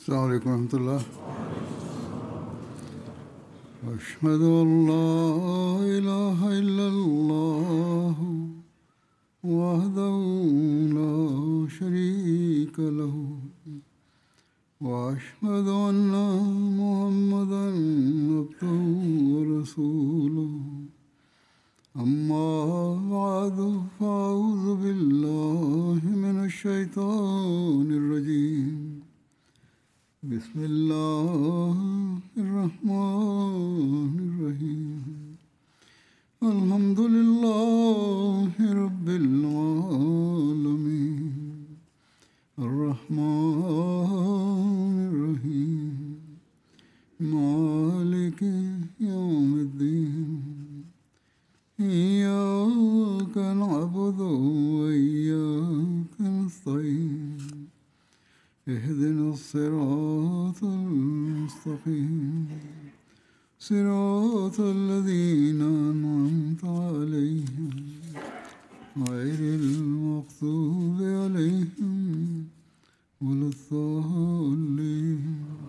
السلام عليكم ورحمة الله أشهد أن لا إله إلا الله وحده لا شريك له وأشهد أن محمدا عبده ورسوله أما بعد فأعوذ بالله من الشيطان الرجيم بسم الله الرحمن الرحيم الحمد لله رب العالمين الرحمن الرحيم مالك يوم الدين إياك نعبد وإياك نستعين اهدنا الصراط المستقيم صراط الذين أنعمت عليهم غير المغضوب عليهم ولا الضالين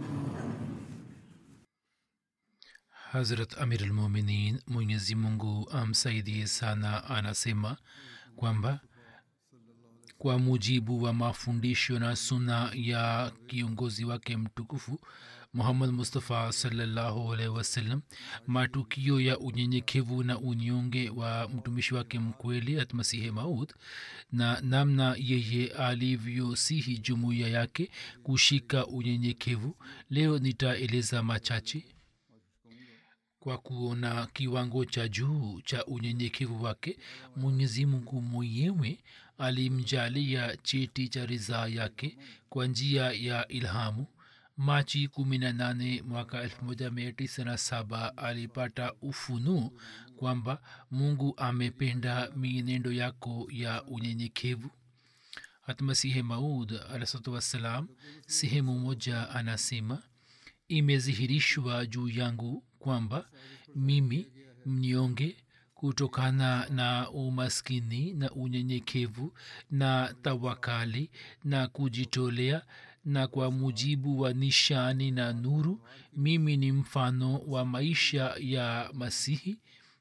Hazrat Amir al-Muminin Mwenyezi Mungu amsaidie sana anasema kwamba kwa mujibu wa mafundisho na suna ya kiongozi wake mtukufu muhammad mustafa salallahu alaihi wasallam matukio ya unyenyekevu na unyonge wa mtumishi wake mkweli atmasihi maud na namna yeye alivyosihi jumuiya yake kushika unyenyekevu leo nitaeleza machache kwa kuona kiwango cha juu cha unyenyekevu wake mwenyezi mungu mwenyewe alimjalia cheti cha ridhaa yake kwa njia ya ilhamu machi 18 mwaka 1997 alipata ufunu kwamba mungu amependa mienendo yako ya unyenyekevu hatmasihe maud alahsatu wassalam sehemu moja anasema imezihirishwa juu yangu kwamba mimi mnyonge kutokana na umaskini na unyenyekevu na tawakali na kujitolea na kwa mujibu wa nishani na nuru mimi ni mfano wa maisha ya masihi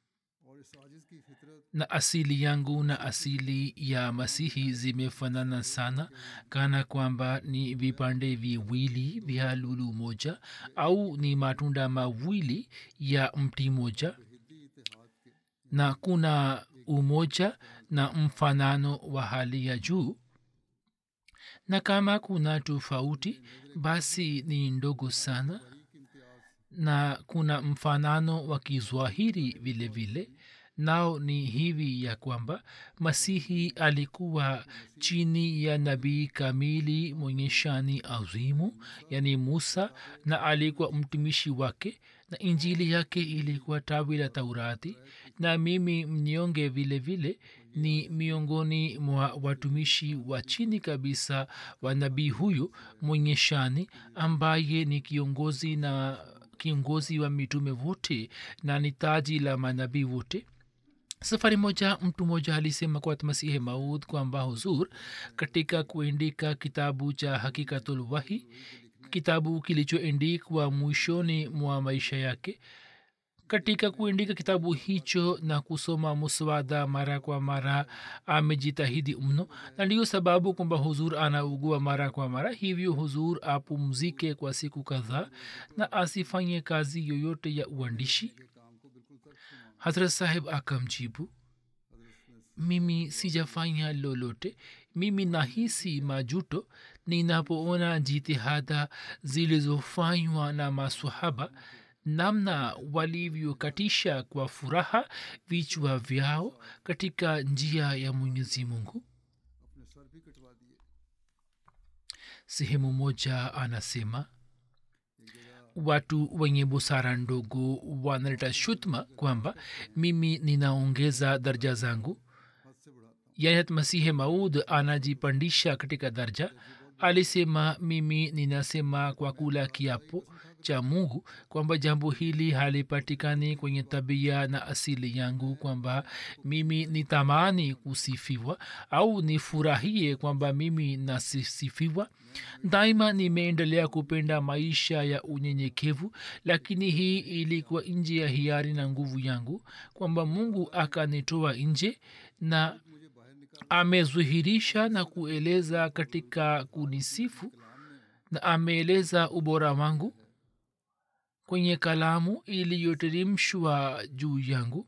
na asili yangu na asili ya masihi zimefanana sana kana kwamba ni vipande viwili vya lulu moja au ni matunda mawili ya mti moja na kuna umoja na mfanano wa hali ya juu na kama kuna tofauti basi ni ndogo sana na kuna mfanano wa kizwahiri vile vile nao ni hivi ya kwamba masihi alikuwa chini ya nabii kamili mwenye shani azimu yani musa na alikuwa mtumishi wake na injili yake ilikuwa tawi la taurati na mimi mnyonge vile vile ni miongoni mwa watumishi wa chini kabisa wa nabii huyu mwenye shani ambaye ni kiongozi na kiongozi wa mitume wote na ni taji la manabii wote safari moja mtu mmoja alisema kwa masihi maud kwamba huzur katika kuandika kitabu cha hakikatulwahi kitabu kilichoandikwa mwishoni mwa maisha yake katika kuandika kitabu hicho na kusoma muswada mara kwa mara amejitahidi mno na ndiyo sababu kwamba huzur anaugua mara kwa mara hivyo huzur apumzike kwa siku kadhaa na asifanye kazi yoyote ya uandishi hazrat saheb akamjibu mimi sijafanya lolote mimi nahisi majuto ninapoona jitihada zilizofanywa na masahaba namna walivyokatisha kwa furaha vichwa vyao katika njia ya mwenyezi mungu sehemu moja anasema watu wenye busara ndogo wanaleta shutma kwamba mimi ninaongeza daraja zangu yani masihe maud anajipandisha katika darja alisema mimi ninasema kwa kula kiapo cha mungu kwamba jambo hili halipatikani kwenye tabia na asili yangu kwamba mimi nitamani kusifiwa au nifurahie kwamba mimi nasisifiwa daima nimeendelea kupenda maisha ya unyenyekevu lakini hii ilikuwa nje ya hiari na nguvu yangu kwamba mungu akanitoa nje na amezuhirisha na kueleza katika kunisifu na ameeleza ubora wangu kwenye kalamu iliyoteremshwa juu yangu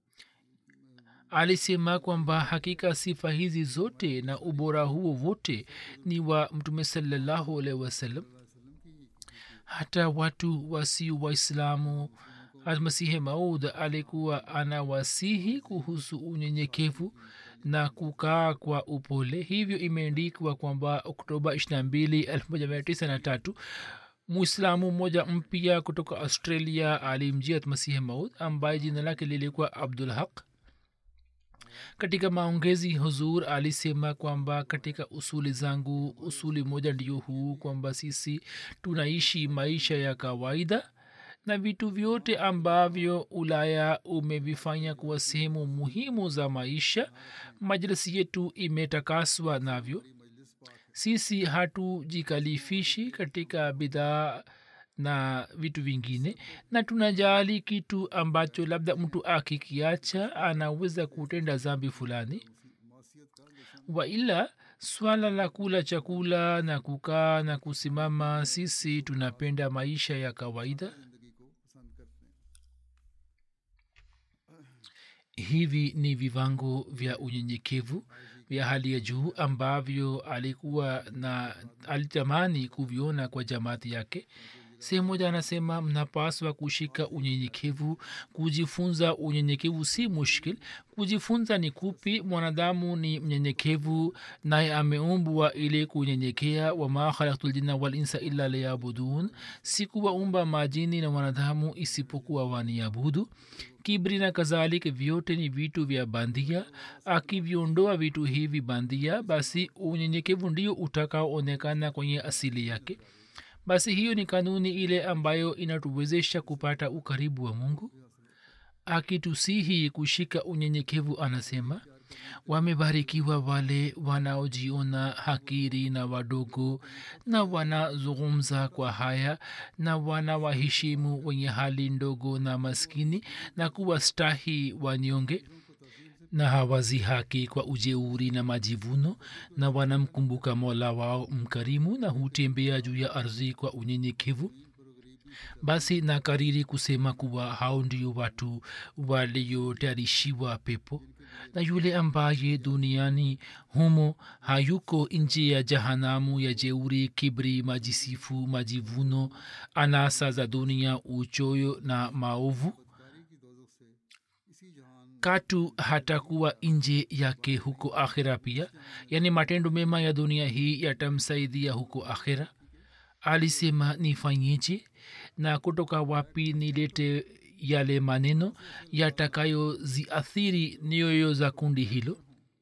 alisema kwamba hakika sifa hizi zote na ubora huo wote ni wa mtume salallahu alaihi wasallam hata watu wasio waislamu almasihi maud alikuwa anawasihi kuhusu unyenyekevu na kukaa kwa upole hivyo imeandikwa kwamba oktoba 22 1993 muislamu mmoja mpya kutoka australia alimjia masihi maud ambaye jina lake lilikuwa abdul haq katika maongezi huzur alisema kwamba katika usuli zangu usuli moja ndio huu kwamba sisi tunaishi maisha ya kawaida na vitu vyote ambavyo ulaya umevifanya kuwa sehemu muhimu za maisha majlisi yetu imetakaswa navyo sisi hatujikalifishi katika bidhaa na vitu vingine na tunajali kitu ambacho labda mtu akikiacha anaweza kutenda zambi fulani waila swala la kula chakula na kukaa na kusimama sisi tunapenda maisha ya kawaida hivi ni vivango vya unyenyekevu vya hali ya juu ambavyo alikuwa na alitamani kuviona kwa jamaati yake sehemu moja anasema mnapaswa kushika unyenyekevu kujifunza unyenyekevu si mushkil kujifunza ni kupi mwanadamu ni mnyenyekevu naye ameumbwa ili kunyenyekea wama khalaktu ljinna walinsa illa liyabudun sikuwaumba majini na wanadamu isipokuwa waniabudu kibri na kadhalik vyote ni vitu vya bandia akiviondoa vitu hivi bandia basi unyenyekevu ndio utakaoonekana kwenye asili yake basi hiyo ni kanuni ile ambayo inatuwezesha kupata ukaribu wa mungu akitusihi kushika unyenyekevu anasema wamebarikiwa wale wanaojiona hakiri na wadogo na wanazungumza kwa haya na wanawaheshimu wenye hali ndogo na maskini na kuwastahi wanyonge na hawazi haki kwa ujeuri na majivuno na wanamkumbuka mola wao mkarimu na hutembea juu ya ardhi kwa unyenyekevu basi na kariri kusema kuwa hao ndio watu waliotayarishiwa pepo na yule ambaye duniani humo hayuko nje ya jahanamu ya jeuri kibri majisifu majivuno anasa za dunia uchoyo na maovu katu hatakuwa nje yake huko akhira pia yaani matendo mema ya dunia hii yatamsaidia huko akhira alisema nifanyeje na kutoka wapi nilete yale maneno yatakayoziathiri nyoyo za kundi hilo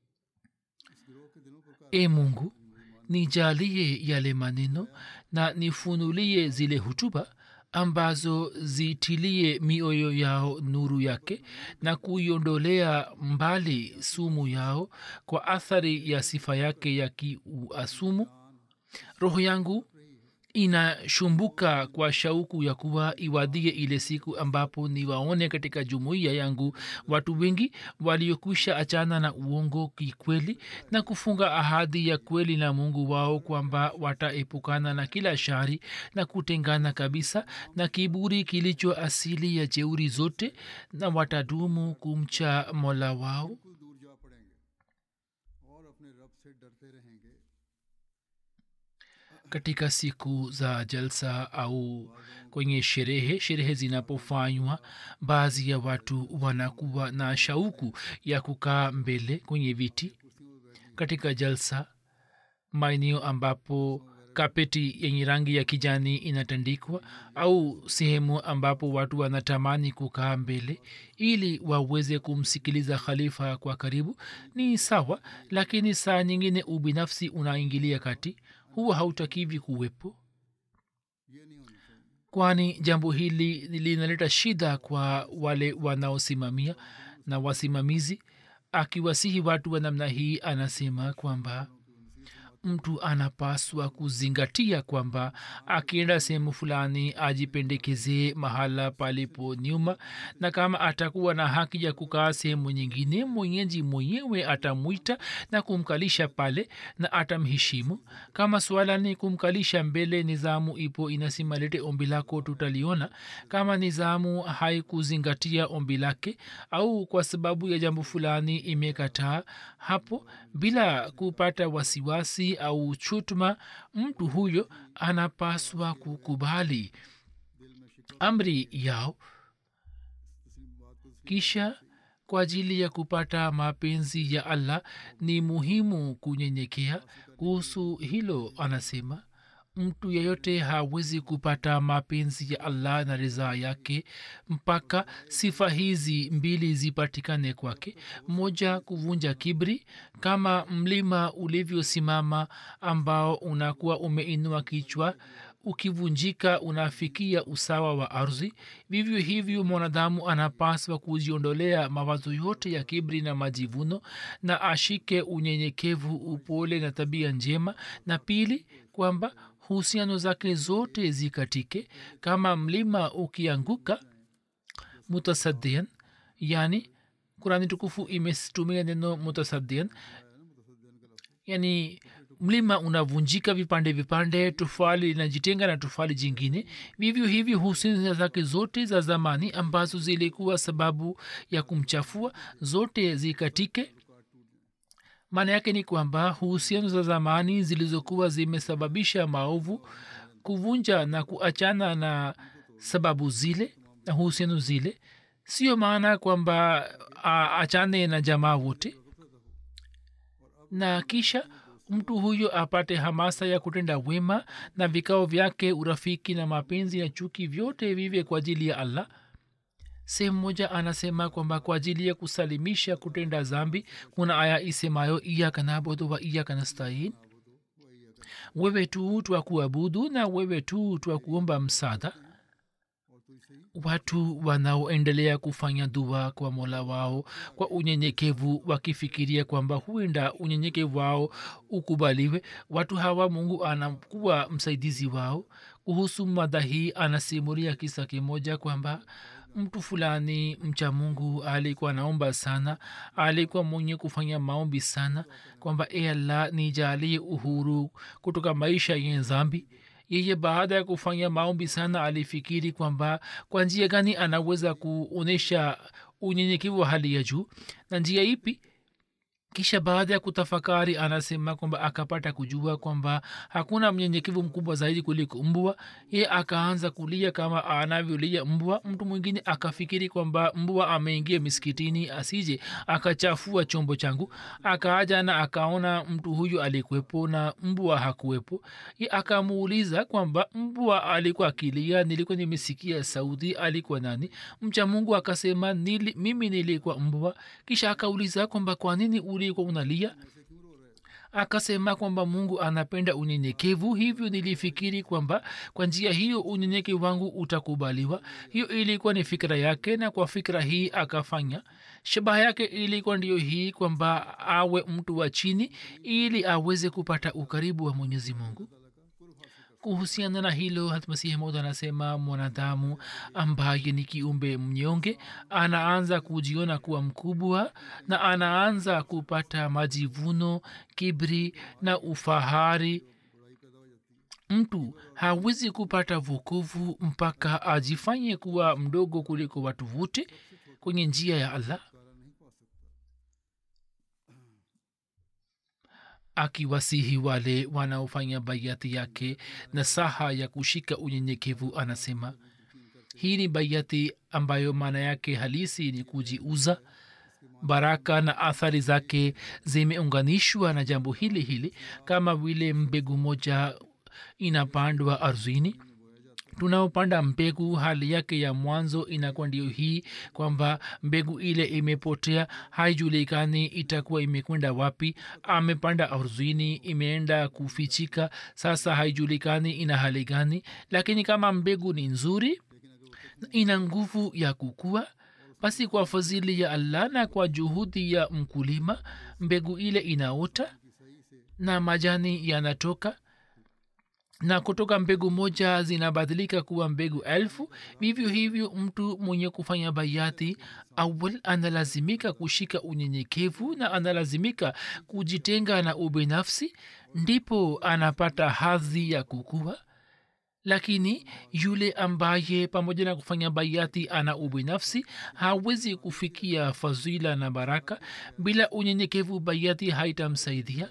e mungu nijalie yale maneno na nifunulie zile hutuba ambazo zitilie mioyo yao nuru yake na kuiondolea mbali sumu yao kwa athari ya sifa yake ya kiuasumu roho yangu inashumbuka kwa shauku ya kuwa iwadhie ile siku ambapo niwaone katika jumuiya yangu watu wengi waliokwisha achana na uongo kikweli na kufunga ahadi ya kweli na mungu wao kwamba wataepukana na kila shari na kutengana kabisa na kiburi kilicho asili ya jeuri zote na watadumu kumcha mola wao दूर जा पड़ेंगे और अपने रब से डरते रहेंगे katika siku za jalsa au kwenye sherehe sherehe zinapofanywa baadhi ya watu wanakuwa na shauku ya kukaa mbele kwenye viti katika jalsa maeneo ambapo kapeti yenye rangi ya kijani inatandikwa au sehemu ambapo watu wanatamani kukaa mbele ili waweze kumsikiliza khalifa kwa karibu ni sawa lakini saa nyingine ubinafsi unaingilia kati huwa hautakivi kuwepo ये नहीं होना चाहिए kwani jambo hili linaleta shida kwa wale wanaosimamia na wasimamizi akiwasihi watu wa namna hii anasema kwamba mtu anapaswa kuzingatia kwamba akienda sehemu fulani ajipendekezee mahala palipo nyuma na kama atakuwa na haki ya kukaa sehemu nyingine mwenyeji mwenyewe atamwita na kumkalisha pale na atamheshimu kama swala ni kumkalisha mbele nizamu ipo inasema lete ombi lako tutaliona kama nizamu haikuzingatia ombi lake au kwa sababu ya jambo fulani imekataa hapo bila kupata wasiwasi au chutuma mtu huyo anapaswa kukubali amri yao kisha kwa ajili ya kupata mapenzi ya allah ni muhimu kunyenyekea kuhusu hilo anasema mtu yeyote hawezi kupata mapenzi ya allah na ridhaa yake mpaka sifa hizi mbili zipatikane kwake moja kuvunja kibri kama mlima ulivyosimama ambao unakuwa umeinua kichwa ukivunjika unafikia usawa wa ardhi vivyo hivyo mwanadamu anapaswa kujiondolea mawazo yote ya kibri na majivuno na ashike unyenyekevu upole na tabia njema na pili kwamba husiano zake zote zikatike kama mlima ukianguka mutasadian yani kurani tukufu imetumia neno mutasadian yani mlima unavunjika vipande vipande tufali linajitenga na tufali jingine vivyo hivyo husina zake zote za zamani ambazo zilikuwa sababu ya kumchafua zote zikatike maana yake ni kwamba huhusiano za zamani zilizokuwa zimesababisha maovu kuvunja na kuachana na sababu zile na huhusiano zile sio maana kwamba achane na jamaa wote na kisha mtu huyo apate hamasa ya kutenda wema na vikao vyake urafiki na mapenzi ya chuki vyote vive kwa ajili ya allah sehemu moja anasema kwamba kwa ajili ya kusalimisha kutenda zambi kuna aya isemayo iyaka nabudu wa iyaka nastain wewe tu twa kuabudu na wewe tu twa kuomba msaada watu wanaoendelea kufanya dua kwa mola wao kwa unyenyekevu wakifikiria kwamba huenda unyenyekevu wao ukubaliwe watu hawa mungu anakuwa msaidizi wao kuhusu mada hii anasimulia kisa kimoja kwamba mtu fulani mcha mungu alikuwa naomba sana alikuwa mwenye kufanya maombi sana kwamba e allah nijalie uhuru kutoka maisha yenye zambi yeye baada ya kufanya maombi sana alifikiri kwamba kwa njia gani anaweza kuonyesha unyenyekevu wa hali ya juu na njia ipi kisha baada ya kutafakari anasema kwamba akapata kujua kwamba hakuna mnyenyekevu mkubwa zaidi kuliko mbwa ye akaanza kulia kama anavyolia mbwa mtu mwingine akafikiri kwamba mbwa ameingia miskitini asije akachafua chombo changu akaaja na akaona mtu huyu alikuwepo na mbwa hakuwepo ye akamuuliza kwamba mbwa alikuwa akilia nilikuwa nimesikia sauti alikuwa nani mcha mungu akasema nili, mimi nilikuwa mbwa kisha akauliza kwamba kwa nini ulikuwa unalia akasema kwamba mungu anapenda unyenyekevu hivyo nilifikiri kwamba kwa njia hiyo unyenyekevu wangu utakubaliwa hiyo ilikuwa ni fikira yake na kwa fikira hii akafanya shabaha yake ilikuwa ndiyo hii kwamba awe mtu wa chini ili aweze kupata ukaribu wa mwenyezi mungu kuhusiana na hilo hatmasihi mod anasema mwanadamu ambaye ni kiumbe mnyonge anaanza kujiona kuwa mkubwa na anaanza kupata majivuno kibri na ufahari mtu hawezi kupata vukovu mpaka ajifanye kuwa mdogo kuliko watu wote kwenye njia ya allah akiwasihi wale wanaofanya baiati yake na saha ya kushika unyenyekevu anasema hii ni baiati ambayo maana yake halisi ni kujiuza baraka na athari zake zimeunganishwa na jambo hili hili kama vile mbegu moja inapandwa ardhini tunaopanda mbegu hali yake ya mwanzo inakuwa ndio hii kwamba mbegu ile imepotea haijulikani itakuwa imekwenda wapi amepanda ardhini imeenda kufichika sasa haijulikani ina hali gani lakini kama mbegu ni nzuri ina nguvu ya kukua basi kwa fadhili ya allah na kwa juhudi ya mkulima mbegu ile inaota na majani yanatoka na kutoka mbegu moja zinabadilika kuwa mbegu elfu vivyo hivyo mtu mwenye kufanya bayati awal analazimika kushika unyenyekevu na analazimika kujitenga na ubinafsi ndipo anapata hadhi ya kukua lakini yule ambaye pamoja na kufanya bayati ana ubinafsi hawezi kufikia fadhila na baraka bila unyenyekevu bayati haitamsaidia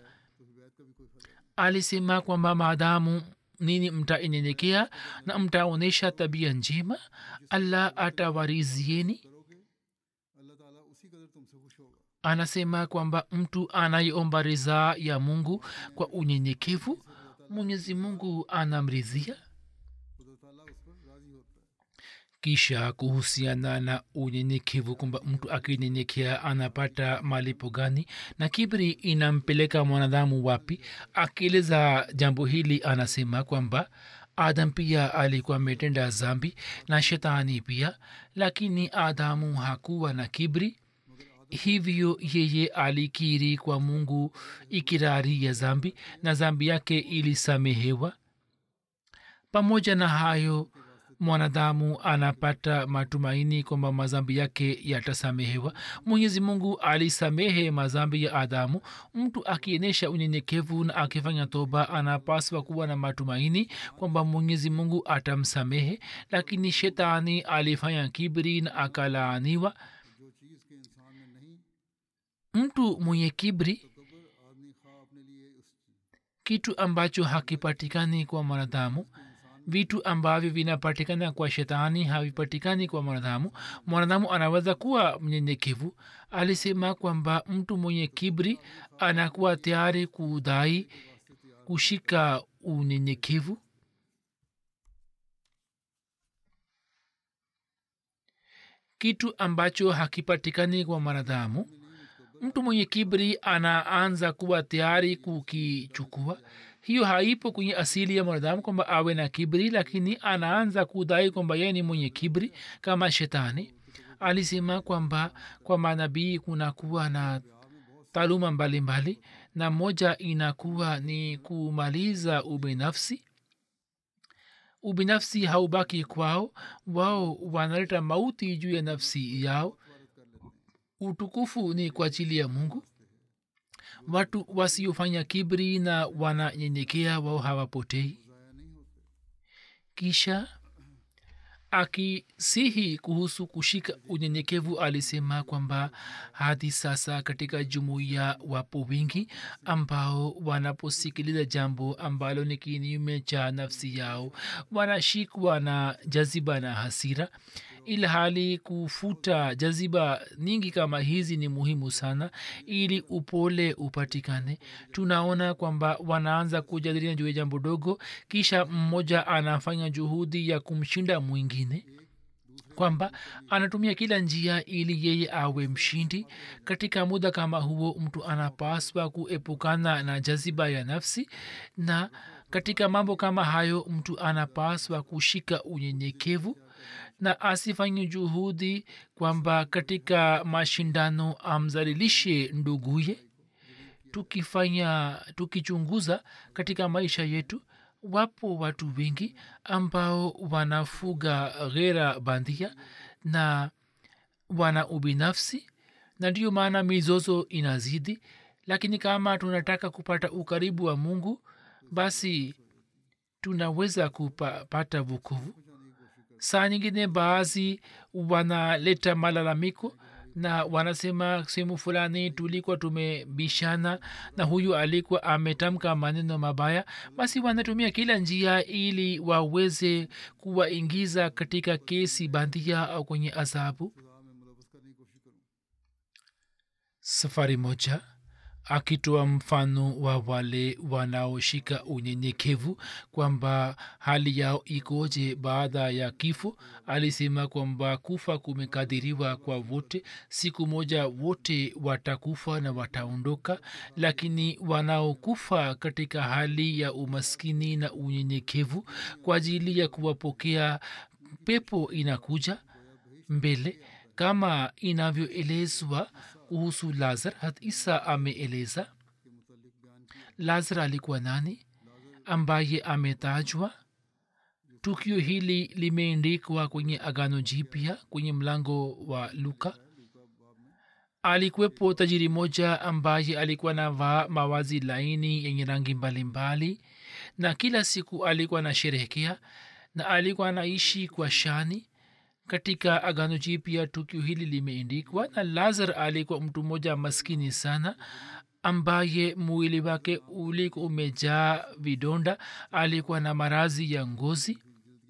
alisema kwamba maadamu nini mtainyenyekea na mtaonyesha tabia njema allah atawarizieni अल्लाह ताला उसी कदर तुमसे खुश होगा anasema kwamba mtu anayeomba ridhaa ya mungu kwa unyenyekevu mwenyezi mungu anamridhia खुदा ताला उस पर राजी होता है kisha kuhusiana na unyenyekevu kwamba mtu akinyenyekea anapata malipo gani na kibri inampeleka mwanadamu wapi akieleza jambo hili anasema kwamba adam pia alikuwa ametenda zambi na shetani pia lakini adamu hakuwa na kibri hivyo yeye alikiri kwa mungu ikirari ya zambi na zambi yake ilisamehewa pamoja na hayo mwanadamu anapata matumaini kwamba mazambi yake yatasamehewa mwenyezi mungu alisamehe mazambi ya adamu mtu akionyesha unyenyekevu na akifanya toba anapaswa kuwa na matumaini kwamba mwenyezi mungu atamsamehe lakini shetani alifanya kibri na akalaaniwa जो चीज़ के इंसान में नहीं mtu mwenye kibri तकबर आदमी खा अपने लिए उस kitu ambacho hakipatikani kwa mwanadamu vitu ambavyo vinapatikana kwa shetani havipatikani kwa mwanadamu mwanadamu anaweza kuwa mnyenyekevu alisema kwamba mtu mwenye kibri anakuwa tayari kudai kushika unyenyekevu kitu ambacho hakipatikani kwa mwanadamu mtu mwenye kibri anaanza kuwa tayari kukichukua hiyo haipo kwenye asili ya mwanadamu kwamba awe na kibri lakini anaanza kudai kwamba yeye ni mwenye kibri kama shetani alisema kwamba kwa manabii kunakuwa na taaluma mbalimbali na moja inakuwa ni kumaliza ubinafsi ubinafsi haubaki kwao wao wanaleta mauti juu ya nafsi yao utukufu ni kwa ajili ya mungu watu wasiofanya kibri na wananyenyekea wao hawapotei kisha akisihi kuhusu kushika unyenyekevu alisema kwamba hadi sasa katika jumuiya wapo wingi ambao wanaposikiliza jambo ambalo ni kinyume cha nafsi yao wanashikwa na jaziba na hasira ila hali kufuta jaziba nyingi kama hizi ni muhimu sana ili upole upatikane tunaona kwamba wanaanza kujadiliana juu ya jambo dogo kisha mmoja anafanya juhudi ya kumshinda mwingine kwamba anatumia kila njia ili yeye awe mshindi katika muda kama huo mtu anapaswa kuepukana na jaziba ya nafsi na katika mambo kama hayo mtu anapaswa kushika unyenyekevu na asifanye juhudi kwamba katika mashindano amzalilishe nduguye tukifanya tukichunguza katika maisha yetu wapo watu wengi ambao wanafuga ghera bandia na wana ubinafsi na ndiyo maana mizozo inazidi lakini kama tunataka kupata ukaribu wa mungu basi tunaweza kupata vukuvu saa nyingine baadhi wanaleta malalamiko na wanasema sehemu fulani tulikuwa tumebishana na huyu alikuwa ametamka maneno mabaya basi wanatumia kila njia ili waweze kuwaingiza katika kesi bandia au kwenye adhabu खुदा में मुलवस करने की कोशिश करूँ safari moja akitoa mfano wa wale wanaoshika unyenyekevu kwamba hali yao ikoje baada ya kifo alisema kwamba kufa kumekadiriwa kwa wote siku moja wote watakufa na wataondoka lakini wanaokufa katika hali ya umaskini na unyenyekevu kwa ajili ya kuwapokea pepo inakuja mbele kama inavyoelezwa kuhusu lazar hat isa ameeleza lazar alikuwa nani ambaye ametajwa tukio hili limeendikwa kwenye agano jipya kwenye mlango wa luka alikuwepo tajiri moja ambaye alikuwa na vaa mawazi laini yenye rangi mbalimbali na kila siku alikuwa anasherehekea na alikuwa anaishi kwa shani katika agano jipya tukio hili limeendikwa na lazar alikuwa mtu mmoja maskini sana ambaye mwili wake ulikuwa umejaa vidonda alikuwa na marazi ya ngozi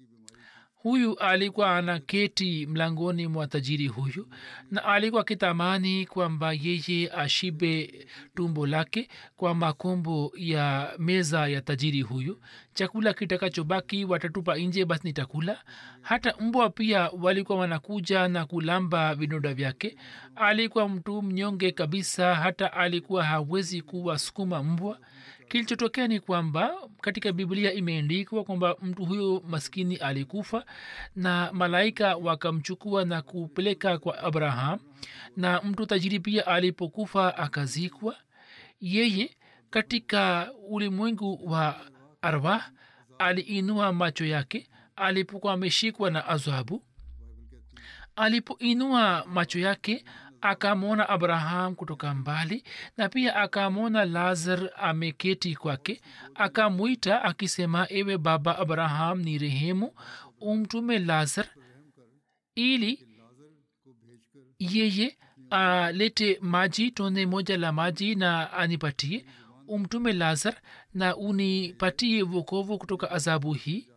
huyu alikuwa anaketi mlangoni mwa tajiri huyu na alikuwa akitamani kwamba yeye ashibe tumbo lake kwa makombo ya meza ya tajiri huyu chakula kitakachobaki watatupa nje basi nitakula hata mbwa pia walikuwa wanakuja na kulamba vidonda vyake alikuwa mtu mnyonge kabisa hata alikuwa hawezi kuwasukuma mbwa kilichotokea ni kwamba katika biblia imeandikwa kwamba mtu huyo maskini alikufa na malaika wakamchukua na kupeleka kwa abraham na mtu tajiri pia alipokufa akazikwa yeye katika ulimwengu wa arwah aliinua macho yake alipokuwa ameshikwa na adhabu alipoinua macho yake akamwona abraham kutoka mbali na pia akamwona lazar ameketi kwake akamwita akisema ewe baba abraham ni rehemu umtume lazar ili yeye alete maji tone moja la maji na anipatie umtume lazar na unipatie vokovu kutoka adhabu hii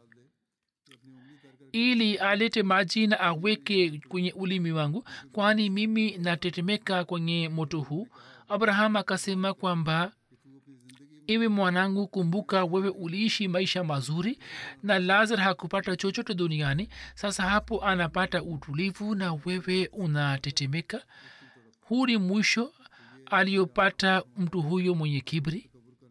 ili alete maji na aweke kwenye ulimi wangu kwani mimi natetemeka kwenye moto huu abraham akasema kwamba iwe mwanangu kumbuka wewe uliishi maisha mazuri na lazar hakupata chochote duniani sasa hapo anapata utulivu na wewe unatetemeka huu ni mwisho aliyopata mtu huyo mwenye kibri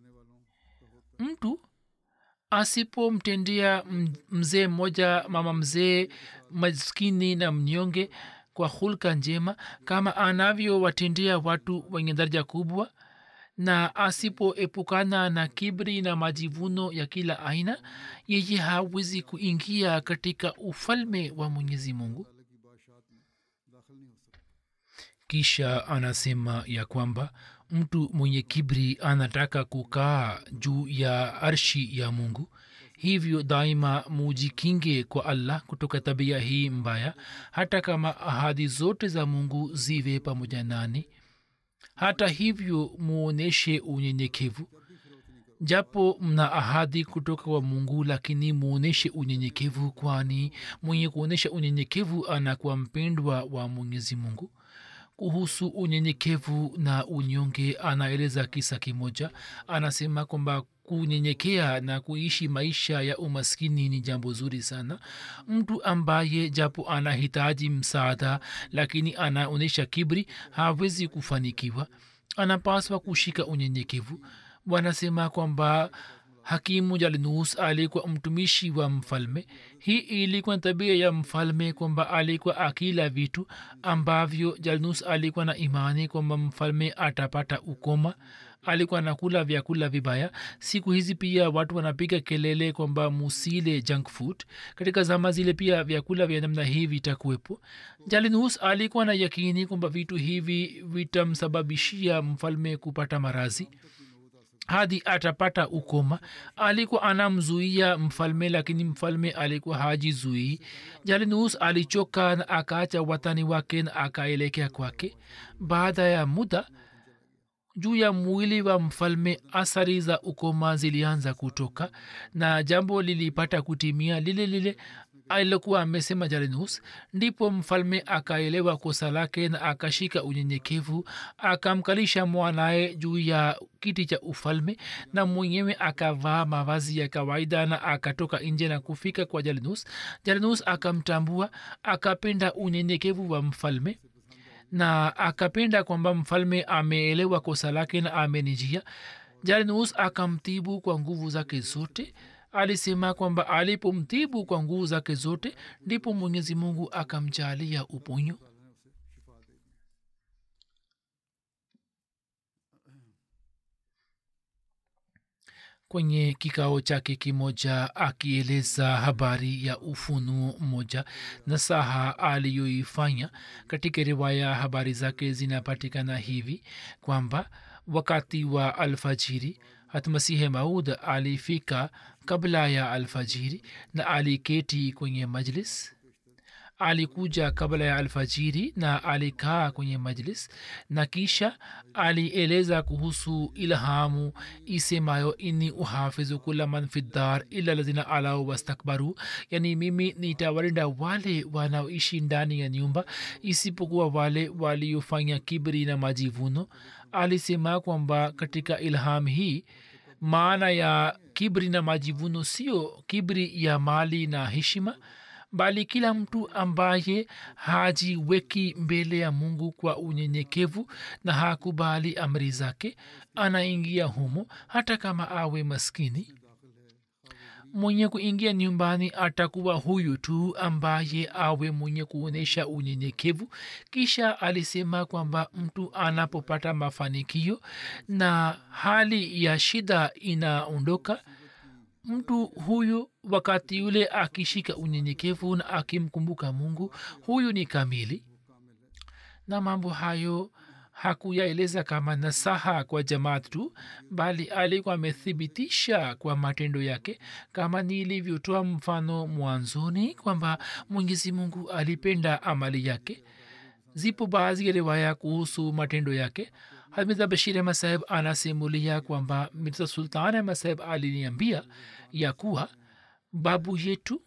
mtu asipomtendea mzee mmoja mama mzee maskini na mnyonge kwa hulka njema kama anavyowatendea watu wenye daraja kubwa na asipoepukana na kibri na majivuno ya kila aina yeye hawezi kuingia katika ufalme wa mwenyezi mungu kisha anasema ya kwamba mtu mwenye kibri anataka kukaa juu ya arshi ya mungu hivyo daima mujikinge kwa allah kutoka tabia hii mbaya hata kama ahadi zote za mungu ziwe pamoja nani hata hivyo muoneshe unyenyekevu japo mna ahadi kutoka kwa mungu lakini muoneshe unyenyekevu kwani mwenye kuonyesha unyenyekevu anakuwa mpendwa wa mwenyezi mungu kuhusu unyenyekevu na unyonge anaeleza kisa kimoja anasema kwamba kunyenyekea na kuishi maisha ya umaskini ni jambo zuri sana mtu ambaye japo anahitaji msaada lakini anaonyesha kibri hawezi kufanikiwa anapaswa kushika unyenyekevu wanasema kwamba hakimu jalnus alikuwa mtumishi wa mfalme hii ilikuwa tabia ya mfalme kwamba alikuwa akila vitu ambavyo jalnus alikuwa na imani kwamba mfalme atapata ukoma alikuwa nakula vyakula vibaya siku hizi pia watu wanapiga kelele kwamba musile junk food katika zama zile pia vyakula vya namna hii vitakuwepo jalinus alikuwa na yakini kwamba vitu hivi vitamsababishia mfalme kupata marazi hadi atapata ukoma alikuwa anamzuia mfalme lakini mfalme alikuwa hajizuii jalinus alichoka na akaacha watani wake na akaelekea kwake baada ya muda juu ya mwili wa mfalme athari za ukoma zilianza kutoka na jambo lilipata kutimia lile lile alilokuwa amesema jalinus ndipo mfalme akaelewa kosa lake na akashika unyenyekevu akamkalisha mwanaye juu ya kiti cha ufalme na mwenyewe akavaa mavazi ya kawaida na akatoka nje na kufika kwa jalinus jalinus akamtambua akapenda unyenyekevu wa mfalme na akapenda kwamba mfalme ameelewa kosa lake na amenijia jalinus akamtibu kwa nguvu zake zote alisema kwamba alipomtibu kwa nguvu zake zote ndipo mwenyezi mungu akamjalia uponyo kwenye kikao chake kimoja akieleza habari ya ufunuo mmoja na saha aliyoifanya katika riwaya habari zake zinapatikana hivi kwamba wakati wa alfajiri hatmasihe maud alifika kabla ya alfajiri na aliketi kwenye majlis alikuja kabla ya alfajiri na alikaa kwenye majlis na kisha alieleza kuhusu ilhamu isemayo inni uhafizu kula man fi ddar ila lazina alau wastakbaru yani mimi nitawalinda wale wanaoishi ndani ya nyumba isipokuwa wale waliofanya kibri na majivuno alisema kwamba katika ilham hii maana ya kibri na majivuno sio kibri ya mali na heshima bali kila mtu ambaye hajiweki mbele ya mungu kwa unyenyekevu na hakubali amri zake anaingia humo hata kama awe maskini mwenye kuingia nyumbani atakuwa huyu tu ambaye awe mwenye kuonyesha unyenyekevu kisha alisema kwamba mtu anapopata mafanikio na hali ya shida inaondoka mtu huyu wakati yule akishika unyenyekevu na akimkumbuka mungu huyu ni kamili na mambo hayo hakuyaeleza kama nasaha kwa jamaat tu bali alikuwa amethibitisha kwa matendo yake kama nilivyotoa mfano mwanzoni kwamba mwenyezi mungu alipenda amali yake zipo baadhi ya riwaya kuhusu matendo yake hamida bashir ahmad saheb anasimulia kwamba mirza sultan ahmad saheb aliniambia ya kuwa babu yetu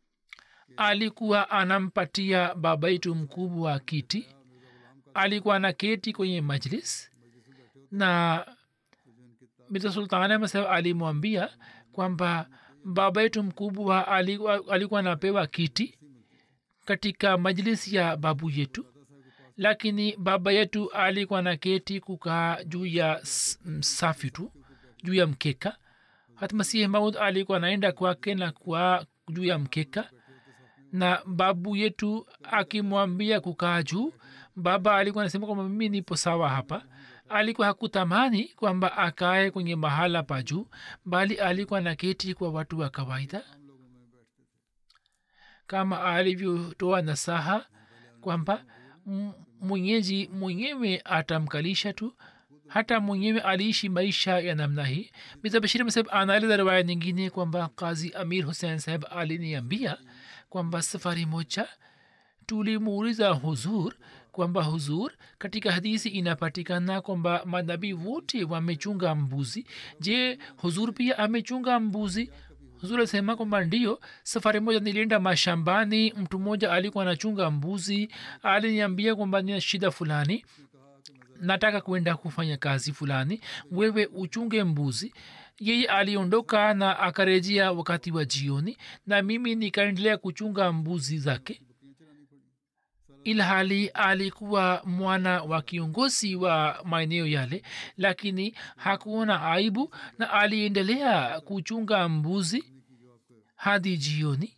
alikuwa anampatia baba yetu mkubwa wa kiti alikuwa na keti kwenye majlis na mirza sultan ahmad saheb alimwambia kwamba baba yetu mkubwa alikuwa, alikuwa anapewa kiti katika majlis ya babu yetu lakini baba yetu alikuwa na keti kukaa juu ya safi tu juu ya mkeka hatmasihi maud alikuwa anaenda kwake na kwa juu ya mkeka na babu yetu akimwambia kukaa juu baba alikuwa anasema kwamba mimi nipo sawa hapa alikuwa hakutamani kwamba akae kwenye mahala pa juu bali alikuwa na keti kwa watu wa kawaida kama alivyotoa nasaha kwamba mwenyeji mwenyewe atamkalisha tu hata mwenyewe aliishi maisha ya namna hii mizabashiri saheb anaeleza riwaya nyingine kwamba kazi amir hussein saheb aliniambia kwamba safari moja tulimuuliza huzur kwamba huzur katika hadisi inapatikana kwamba manabii wote wamechunga mbuzi je huzur pia amechunga mbuzi huzur alisema kwamba ndio safari moja nilienda mashambani mtu mmoja alikuwa anachunga mbuzi aliniambia kwamba nina shida fulani nataka kwenda kufanya kazi fulani wewe uchunge mbuzi yeye aliondoka na akarejea wakati wa jioni na mimi nikaendelea kuchunga mbuzi zake ilhali alikuwa mwana wa kiongozi wa maeneo yale lakini hakuona aibu na aliendelea kuchunga mbuzi hadi jioni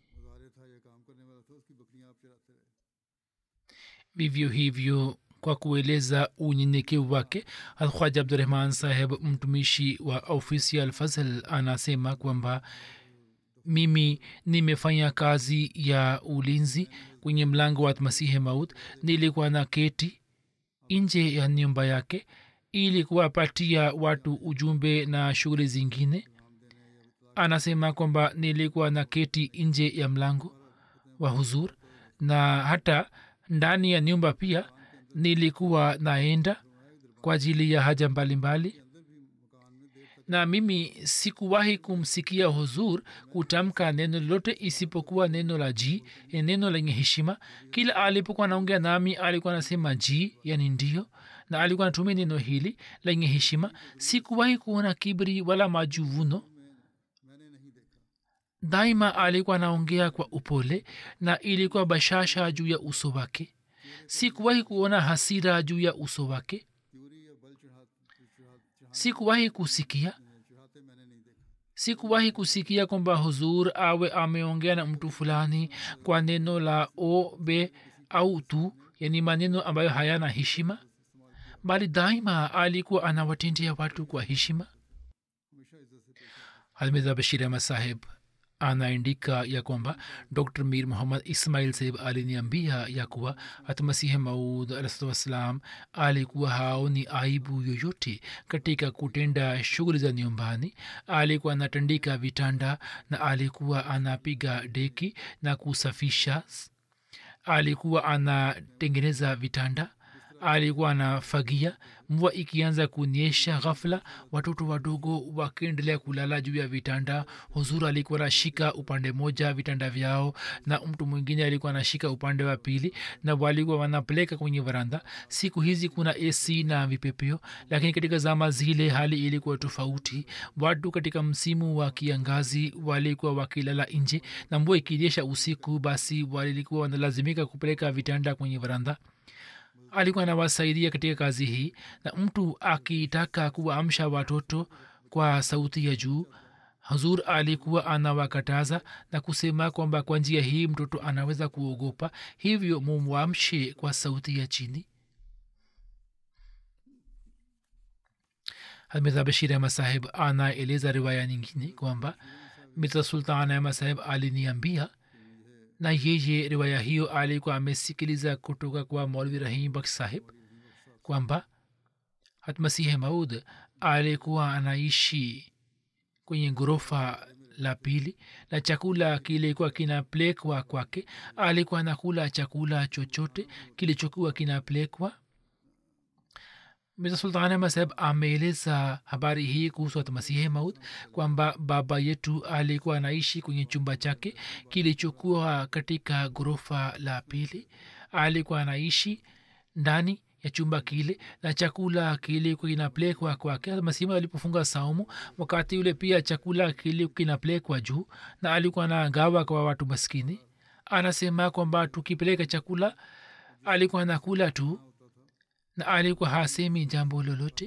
vivyo hivyo kwa kueleza unyenyekevu wake alkhaja abdurahman saheb mtumishi wa ofisi ya alfazl anasema kwamba mimi nimefanya kazi ya ulinzi kwenye mlango wa masihi maut nilikuwa na keti nje ya nyumba yake ili kuwapatia watu ujumbe na shughuli zingine anasema kwamba nilikuwa na keti nje ya mlango wa huzur na hata ndani ya nyumba pia nilikuwa naenda kwa ajili ya haja mbalimbali na mimi sikuwahi kumsikia huzur kutamka neno lolote isipokuwa neno la ji ya neno lenye heshima kila alipokuwa anaongea nami alikuwa anasema ji yani ndio na alikuwa anatumia neno hili lenye heshima sikuwahi kuona kibri wala majuvuno daima alikuwa anaongea kwa upole na ilikuwa bashasha juu ya uso wake sikuwahi kuona hasira juu ya uso wake sikuwahi kusikia sikuwahi kusikia kwamba huzur awe ameongea na mtu fulani kwa neno la o be au tu yani maneno ambayo hayana heshima bali daima alikuwa anawatendea watu kwa heshima halmidha bashir ahmad saheb anaandika ya kwamba dr mir muhammad ismail saheb aliniambia ya kuwa hatmasihi maud alahsatu wassalam alikuwa haoni aibu yoyote katika kutenda shughuli za nyumbani alikuwa anatandika vitanda na alikuwa anapiga deki na kusafisha alikuwa anatengeneza vitanda alikuwa anafagia mvua ikianza kunyesha ghafla watoto wadogo wakiendelea kulala juu ya vitanda huzuru alikuwa anashika upande moja vitanda vyao na mtu mwingine alikuwa anashika upande wa pili na walikuwa wanapeleka kwenye varanda siku hizi kuna ac na vipepeo lakini katika zama zile hali ilikuwa tofauti watu katika msimu wa kiangazi walikuwa wakilala nje na mvua ikinyesha usiku basi walikuwa wanalazimika kupeleka vitanda kwenye varanda alikuwa anawasaidia katika kazi hii na mtu akitaka kuwaamsha watoto kwa sauti ya juu hazur alikuwa anawakataza na kusema kwamba kwa njia hii mtoto anaweza kuogopa hivyo mumwamshe kwa sauti ya chini mirza bashir ahmad saheb anaeleza riwaya nyingine kwamba mirza sultan ahmad saheb aliniambia na yeye riwaya hiyo alikuwa amesikiliza kutoka kwa maulvi rahim bakh sahib kwamba hatmasihi maud alikuwa anaishi kwenye ghorofa la pili na chakula kilikuwa kinapelekwa kwake alikuwa anakula chakula chochote kilichokuwa kinapelekwa mirza sultan ahmad saheb ameeleza habari hii kuhusu hatmasihi maud kwamba baba yetu alikuwa anaishi kwenye chumba chake kilichokuwa katika ghorofa la pili alikuwa anaishi ndani ya chumba kile na chakula kilikuwa kinapelekwa kwake masima alipofunga saumu wakati ule pia chakula kilikuwa kinapelekwa juu na alikuwa anagawa kwa watu maskini anasema kwamba tukipeleka chakula alikuwa anakula tu na alikuwa hasemi jambo lolote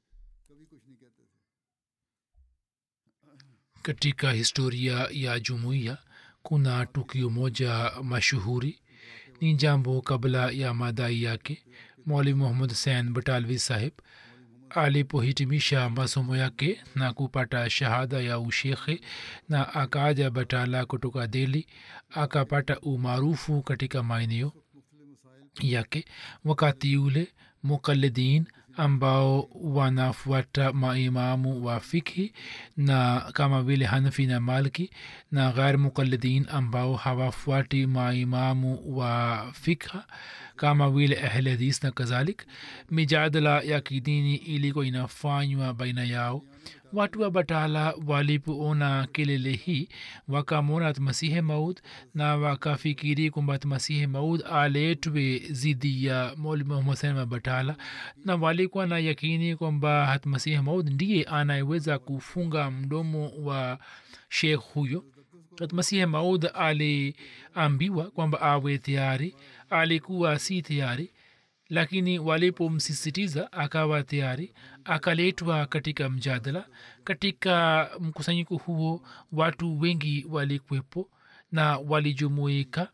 katika historia ya jumuiya kuna tukio moja mashuhuri ni jambo kabla ya madai yake mwalimu muhammad husein batalvi sahib alipohitimisha masomo yake na kupata shahada ya ushekhe na akaja batala kutoka deli akapata umaarufu katika maeneo yake wakati ule mukalidin ambao wanafuata maimamu wa fikhi na kama vile hanfi na malki na ghair mukalidin ambao hawafuati maimamu wa fikha kama vile ahle hadis na kadhalik mijadala ya kidini ilikuwa inafanywa baina yao watu wa batala walipoona kelele hii wakamwona masihe maud na wakafikiri kwamba masihe maud aletwe zidi ya moli muhammad wa batala na walikuwa na yakini kwamba hatmasihi maud ndiye anayeweza kufunga mdomo wa shekh huyo masihi maud aliambiwa kwamba awe tayari alikuwa si tayari lakini walipomsisitiza akawa tayari akaletwa katika mjadala katika mkusanyiko huo watu wengi walikwepo na walijumuika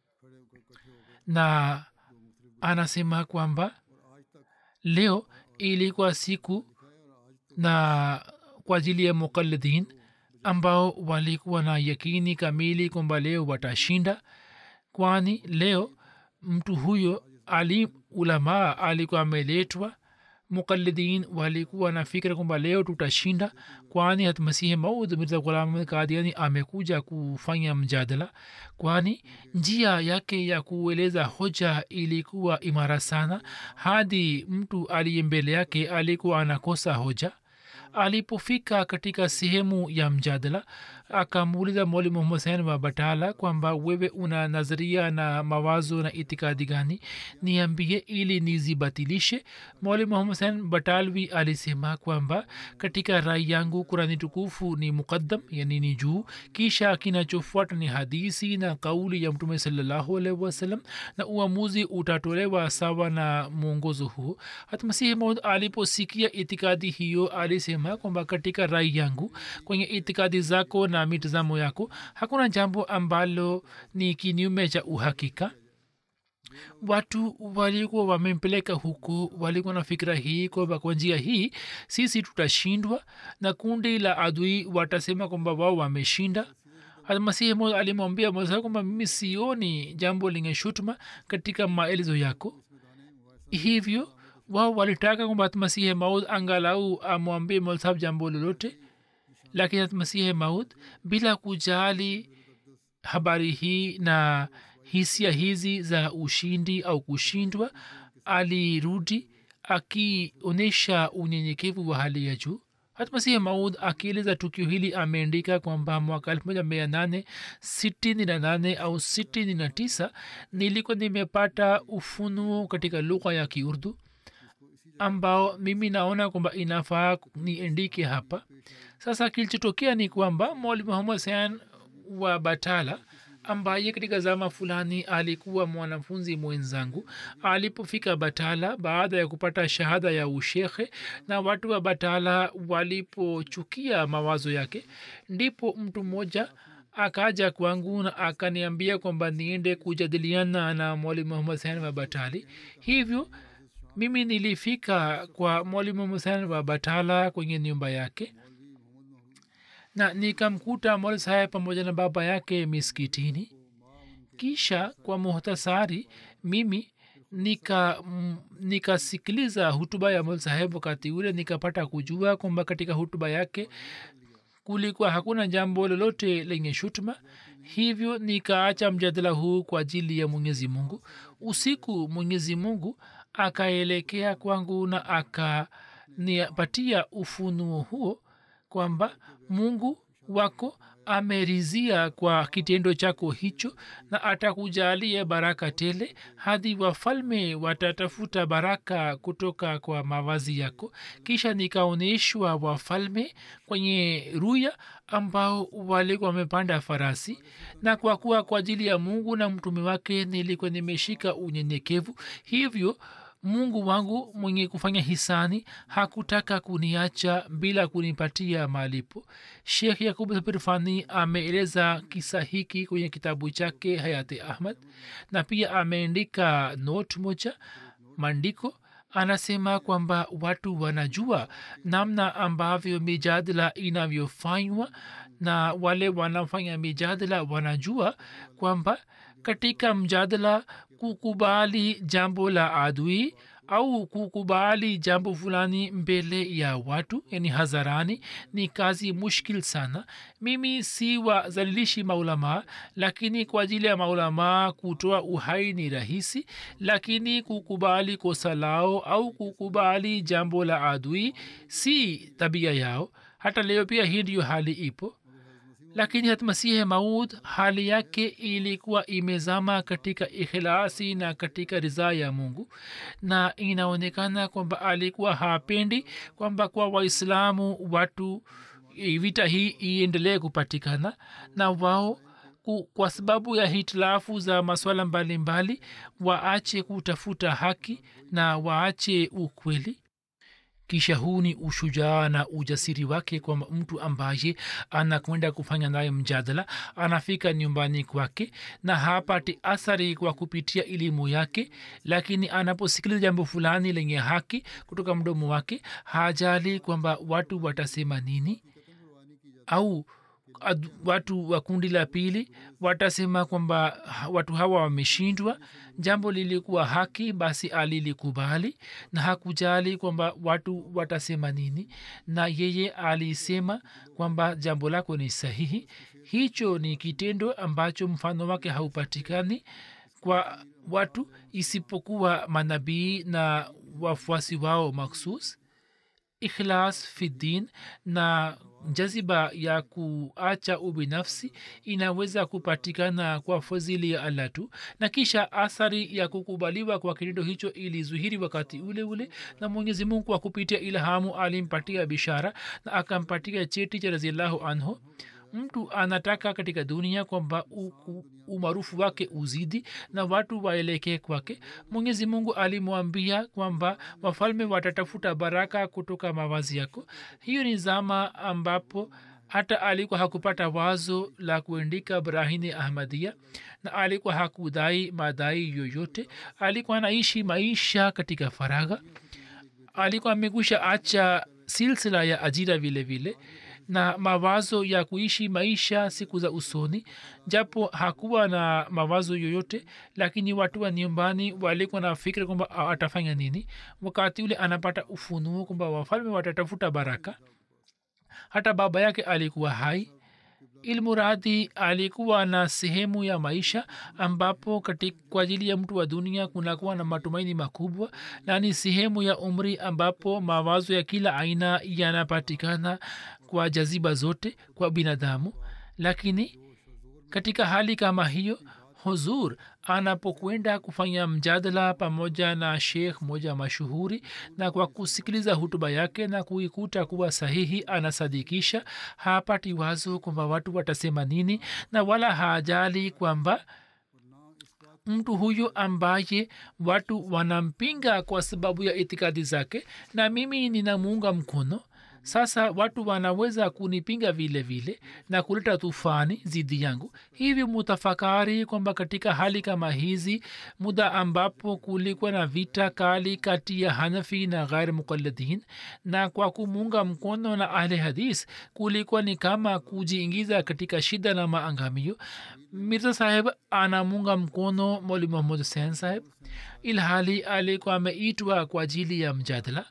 na anasema kwamba leo ilikuwa siku na kwa ajili ya mukalidin ambao walikuwa na yakini kamili kwamba leo watashinda kwani leo mtu huyo alim ulamaa alikuwa ameletwa mukalidin walikuwa na fikira kwamba leo tutashinda kwani hatmasihi maud mirza ghulam kadiani amekuja kufanya mjadala kwani njia yake ya kueleza hoja ilikuwa imara sana hadi mtu aliye mbele yake alikuwa anakosa hoja alipofika katika sehemu ya mjadala akamuuliza mwalimu husein wa batala kwamba wewe una nadharia na mawazo na itikadi gani niambie ili nizibatilishe mwalimu husein batalwi alisema kwamba katika rai yangu kurani tukufu ni muqaddam yani ni juu kisha kinachofuata ni hadisi na kauli ya mtume salallahu alaihi wasallam na uamuzi utatolewa sawa na mwongozo huo hata masihi maud aliposikia itikadi hiyo alisema kwamba katika rai yangu kwenye itikadi zako na mitazamo yako hakuna jambo ambalo ni kinyume cha uhakika watu walikuwa wamempeleka huku walikuwa na fikira hii kwamba kwa njia hii sisi tutashindwa na kundi la adui watasema kwamba wao wameshinda masihi moja alimwambia mosa kwamba mimi sioni jambo lenye shutuma katika maelezo yako hivyo wao walitaka kwamba masihi maud angalau amwambie molsahab jambo lolote lakini masihi maud bila kujali habari hii na hisia hizi za ushindi au kushindwa alirudi akionyesha unyenyekevu wa hali ya juu hata masihi maud akieleza tukio hili ameandika kwamba mwaka elfu moja mia nane sitini na nane au sitini na tisa nilikuwa nimepata ufunuo katika lugha ya kiurdu ambao mimi naona kwamba inafaa niendike hapa sasa kilichotokea ni kwamba mwali muhammad sayan wa batala ambaye katika zama fulani alikuwa mwanafunzi mwenzangu alipofika batala baada ya kupata shahada ya ushekhe na watu wa batala walipochukia mawazo yake ndipo mtu mmoja akaja kwangu na akaniambia kwamba niende kujadiliana na mwalimu muhammad sain wa batali hivyo mimi nilifika kwa mwalimu muhammad wa batala kwenye nyumba yake na nikamkuta mol saheb pamoja na baba yake miskitini kisha kwa muhtasari mimi nika nikasikiliza hutuba ya mol saheb wakati ule nikapata kujua kwamba katika hutuba yake kulikuwa hakuna jambo lolote lenye shutuma hivyo nikaacha mjadala huu kwa ajili ya mwenyezi mungu usiku mwenyezi mungu akaelekea kwangu na akanipatia ufunuo huo kwamba mungu wako amerizia kwa kitendo chako hicho na atakujalia baraka tele hadi wafalme watatafuta baraka kutoka kwa mawazi yako kisha nikaonyeshwa wafalme kwenye ruya ambao walikuwa wamepanda farasi na kwa kuwa kwa ajili ya mungu na mtume wake nilikuwa nimeshika unyenyekevu hivyo mungu wangu mwenye kufanya hisani hakutaka kuniacha bila kunipatia malipo shekh yakub sabirfani ameeleza kisa hiki kwenye kitabu chake hayati ahmad na pia ameandika not moja maandiko anasema kwamba watu wanajua namna ambavyo mijadala inavyofanywa na wale wanafanya mijadala wanajua kwamba katika mjadala kukubali jambo la adui au kukubali jambo fulani mbele ya watu yani hadharani ni kazi mushkil sana mimi si wazalilishi maulamaa lakini kwa ajili ya maulamaa kutoa uhai ni rahisi lakini kukubali kosa lao au kukubali jambo la adui si tabia yao hata leo pia hii ndiyo hali ipo lakini hat masihe maud hali yake ilikuwa imezama katika ikhilasi na katika ridhaa ya mungu na inaonekana kwamba alikuwa hapendi kwamba kwa waislamu watu vita hii iendelee kupatikana na wao kwa sababu ya hitilafu za maswala mbalimbali waache kutafuta haki na waache ukweli kisha huu ni ushujaa na ujasiri wake kwa mtu ambaye anakwenda kufanya naye mjadala anafika nyumbani kwake na hapati athari kwa kupitia elimu yake lakini anaposikiliza jambo fulani lenye haki kutoka mdomo wake hajali kwamba watu watasema nini au ad, watu wa kundi la pili watasema kwamba watu hawa wameshindwa jambo lilikuwa haki basi alilikubali na hakujali kwamba watu watasema nini na yeye alisema kwamba jambo lako ni sahihi hicho ni kitendo ambacho mfano wake haupatikani kwa watu isipokuwa manabii na wafuasi wao maksus ikhlas fiddin na jaziba ya kuacha ubinafsi inaweza kupatikana kwa fadhili ya allah tu na kisha athari ya kukubaliwa kwa kitendo hicho ilizuhiri wakati ule ule na mwenyezi mungu kwa kupitia ilhamu alimpatia bishara na akampatia cheti cha raziallahu anhu mtu anataka katika dunia kwamba umaarufu wake uzidi na watu waelekee kwake mwenyezi mungu alimwambia kwamba wafalme watatafuta baraka kutoka mawazi yako hiyo ni zama ambapo hata alikuwa hakupata wazo la kuandika brahini ahmadia na alikuwa hakudai madai yoyote alikuwa anaishi maisha katika faragha alikuwa amekwisha acha silsila ya ajira vile vile na mawazo ya kuishi maisha siku za usoni japo hakuwa na mawazo yoyote lakini watu wa nyumbani walikuwa na fikira kwamba atafanya nini wakati ule anapata ufunuo kwamba wafalme watatafuta baraka hata baba yake alikuwa hai ilmuradhi alikuwa na sehemu ya maisha ambapo kwa ajili ya mtu wa dunia kunakuwa na matumaini makubwa na ni sehemu ya umri ambapo mawazo ya kila aina yanapatikana kwa jaziba zote kwa binadamu lakini katika hali kama hiyo huzur anapokwenda kufanya mjadala pamoja na shekh moja mashuhuri na kwa kusikiliza hutuba yake na kuikuta kuwa sahihi anasadikisha hapati wazo kwamba watu watasema nini na wala hajali kwamba mtu huyo ambaye watu wanampinga kwa sababu ya itikadi zake na mimi ninamuunga mkono sasa watu wanaweza kunipinga vile vile na kuleta tufani zidi yangu hivi mutafakari kwamba katika hali kama hizi muda ambapo kulikuwa na vita kali kati ya hanafi na ghair muqalladin na kwa kumuunga mkono na ahli hadis kulikuwa ni kama kujiingiza katika shida na maangamio mirza saheb anamunga mkono moli muhammad hussein saheb ilhali alikuwa ameitwa kwa ajili ya mjadala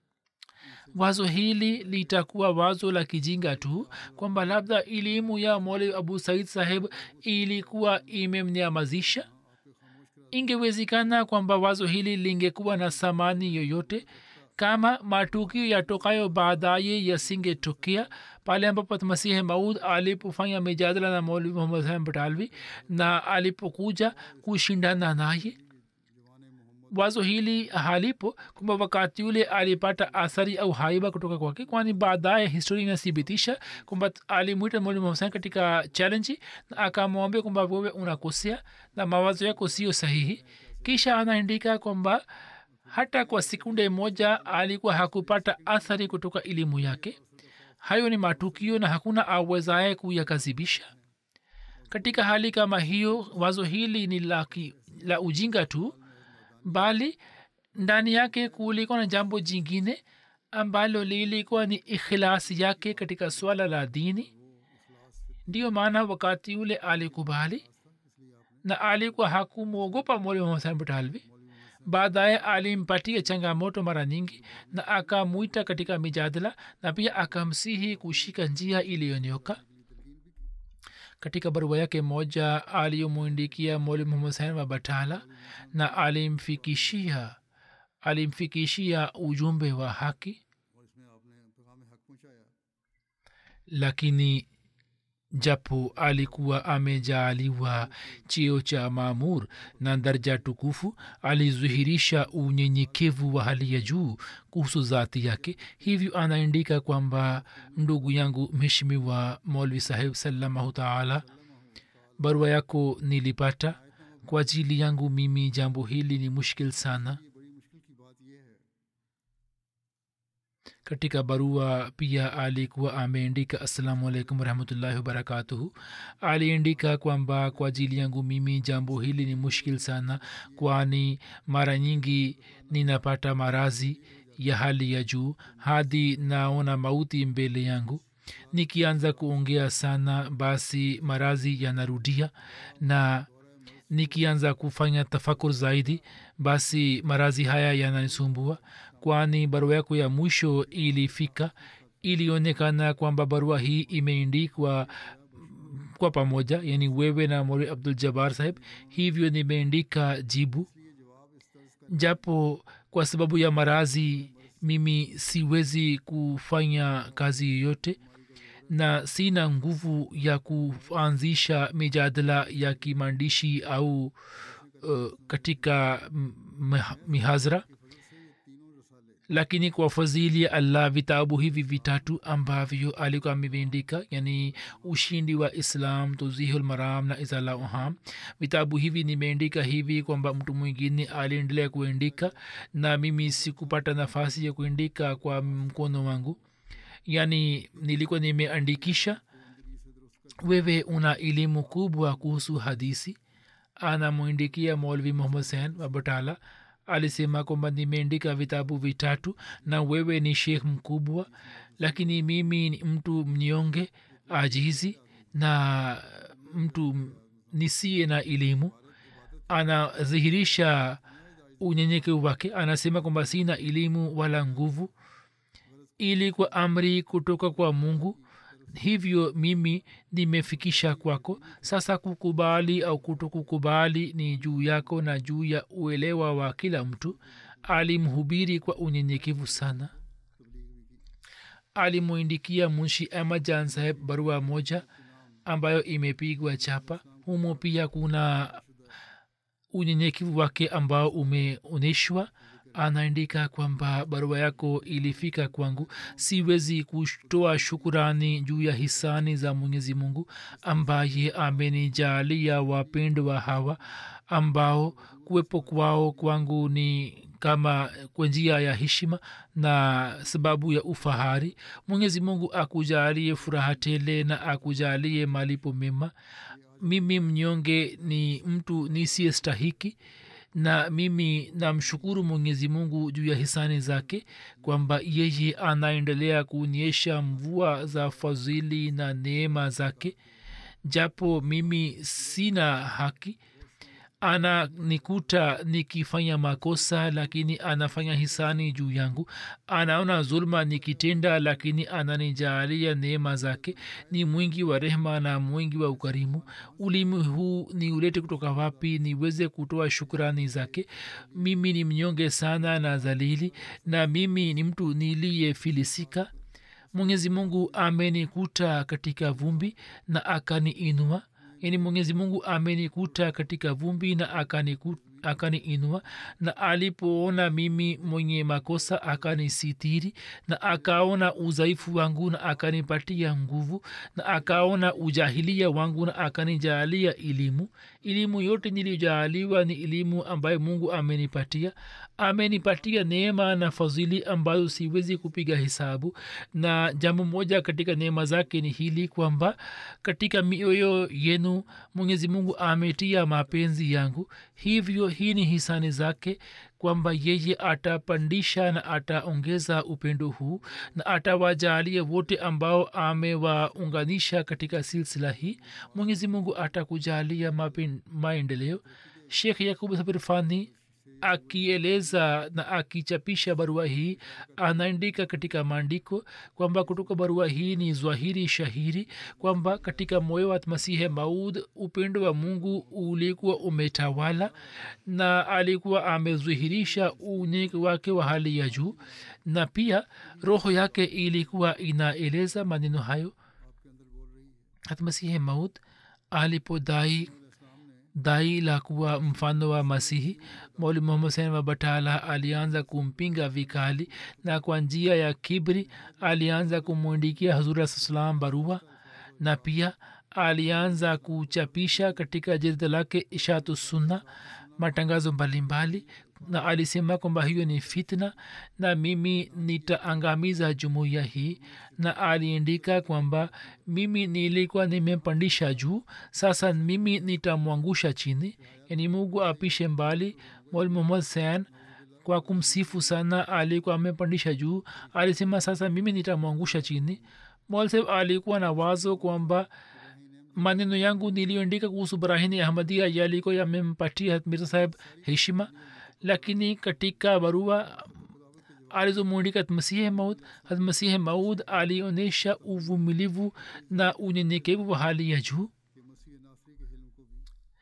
wazo hili litakuwa wazo la kijinga tu kwamba labda elimu ya mole abu said saheb ilikuwa imemnyamazisha ingewezekana kwamba wazo hili lingekuwa na thamani yoyote kama matukio yatokayo baadaye yasingetokea pale ambapo masihi maud alipofanya mijadala na maulvi muhammad hasan batalvi na alipokuja kushindana naye wazo hili halipo kwamba wakati ule alipata athari au haiba kutoka kwake kwani baadaye historia inathibitisha kwamba alimwita mwalimu husen katika challenge na akamwambia kwamba wewe unakosea na mawazo yako sio sahihi kisha anaandika kwamba hata kwa sekunde moja alikuwa hakupata athari kutoka elimu yake hayo ni matukio na hakuna awezaye kuyakazibisha katika hali kama hiyo wazo hili ni la, ki, la ujinga tu bali ndani yake kulikuwa na jambo jingine ambalo lilikuwa ni ikhilasi yake katika swala la dini ndiyo maana wakati ule alikubali na alikuwa hakumwogopa mwalimu hasan butalvi baadaye alimpatia changamoto mara nyingi na akamwita katika mijadala na pia akamsihi kushika njia iliyonyoka katika barua yake moja aliyomwindikia mwalimu muhammad husen wa batala na alimfikishia alimfikishia ujumbe wa haki lakini japo alikuwa amejaaliwa cheo cha maamur na darja tukufu alizuhirisha unyenyekevu wa hali ya juu kuhusu zati yake hivyo anaandika kwamba ndugu yangu mheshimiwa molvi saheb salamahu taala barua yako nilipata kwa ajili yangu mimi jambo hili ni mushkil sana katika barua pia alikuwa ameandika assalamu alaikum warahmatullahi wabarakatuhu aliandika kwamba kwa ajili yangu mimi jambo hili ni mushkil sana kwani mara nyingi ninapata marazi ya hali ya juu hadi naona mauti mbele yangu nikianza kuongea sana basi marazi yanarudia na nikianza kufanya tafakur zaidi basi marazi haya yananisumbua kwani barua yako ya mwisho ilifika ilionekana kwamba barua hii imeindikwa kwa pamoja yani wewe na mori abdul jabar saheb hivyo nimeandika jibu japo kwa sababu ya marazi mimi siwezi kufanya kazi yoyote na sina nguvu ya kuanzisha mijadala ya kimaandishi au uh, katika m- mihazra lakini kwa fadhili ya allah vitabu hivi vitatu ambavyo alikuwa ameviandika yani ushindi wa islam tuzihul maram na izala uham vitabu hivi nimeandika hivi kwamba mtu mwingine aliendelea kuandika na mimi sikupata nafasi ya kuandika kwa mkono wangu yani nilikuwa nimeandikisha wewe una elimu kubwa kuhusu hadisi anamwindikia molvi muhammad sen wa batala alisema kwamba nimeandika vitabu vitatu na wewe ni shekh mkubwa lakini mimi ni mtu mnyonge ajizi na mtu nisiye na elimu anadhihirisha unyenyekevu wake anasema kwamba sina elimu wala nguvu ili kwa amri kutoka kwa mungu hivyo mimi nimefikisha kwako sasa kukubali au kutokukubali ni juu yako na juu ya uelewa wa kila mtu alimhubiri kwa unyenyekevu sana alimwindikia munshi ahmad jan saheb barua moja ambayo imepigwa chapa humo pia kuna unyenyekevu wake ambao umeonyeshwa anaandika kwamba barua yako ilifika kwangu siwezi kutoa shukurani juu ya hisani za mwenyezi mungu ambaye amenijalia wapendwa hawa ambao kuwepo kwao kwangu ni kama kwa njia ya heshima na sababu ya ufahari mwenyezi mungu akujalie furaha tele na akujalie malipo mema mimi mnyonge ni mtu nisiyestahiki na mimi namshukuru mwenyezi mungu juu ya hisani zake kwamba yeye anaendelea kuonyesha mvua za fadhili na neema zake japo mimi sina haki ananikuta nikifanya makosa lakini anafanya hisani juu yangu anaona zulma nikitenda lakini ananijaalia neema zake ni mwingi wa rehma na mwingi wa ukarimu ulimi huu ni ulete kutoka wapi niweze kutoa shukrani zake mimi ni mnyonge sana na dhalili na mimi ni mtu niliyefilisika mwenyezi mungu amenikuta katika vumbi na akaniinua yani mwenyezi mungu amenikuta katika vumbi na akaniinua akani na alipoona mimi mwenye makosa akanisitiri na akaona udhaifu wangu na akanipatia nguvu na akaona ujahilia wangu na akanijaalia elimu elimu yote niliyojaaliwa ni elimu ambayo mungu amenipatia amenipatia neema na fadhili ambazo siwezi kupiga hesabu na jambo moja katika neema zake ni hili kwamba katika mioyo yenu mwenyezi mungu ametia mapenzi yangu hivyo hii ni hisani zake kwamba yeye atapandisha na ataongeza upendo huu na atawajalia wote ambao amewaunganisha katika silsila hii mwenyezi mungu atakujalia maendeleo shekh yakub sabir fani akieleza na akichapisha barua hii anaandika katika maandiko kwamba kutoka barua hii ni zwahiri shahiri kwamba katika moyo wa masihe maud upendo wa mungu ulikuwa umetawala na alikuwa amedhihirisha unyeke wake wa hali ya juu na pia roho yake ilikuwa inaeleza maneno hayo hatmasihe maud alipodai dai la kuwa mfano wa masihi mauli muhammad sen wa batala alianza kumpinga vikali na kwa njia ya kibri alianza kumwindikia hazura salam barua na pia alianza kuchapisha katika jilda lake ishatu sunna matangazo mbalimbali na alisema kwamba hiyo ni fitna na mimi nitaangamiza jumuiya hii na aliandika kwamba mimi nilikuwa nimempandisha juu sasa mimi nitamwangusha chini yani mungu apishe mbali mol muhammad sen kwa kumsifu sana alikuwa amepandisha juu alisema sasa mimi nitamwangusha chini molseb alikuwa na wazo kwamba maneno yangu niliyoandika kuhusu brahini ahmadia yalikuwa yamempatia mirza saheb heshima lakini katika barua alizomwandika masihe maud masihe maud alionyesha uvumilivu na unyenyekevu wa hali ya juu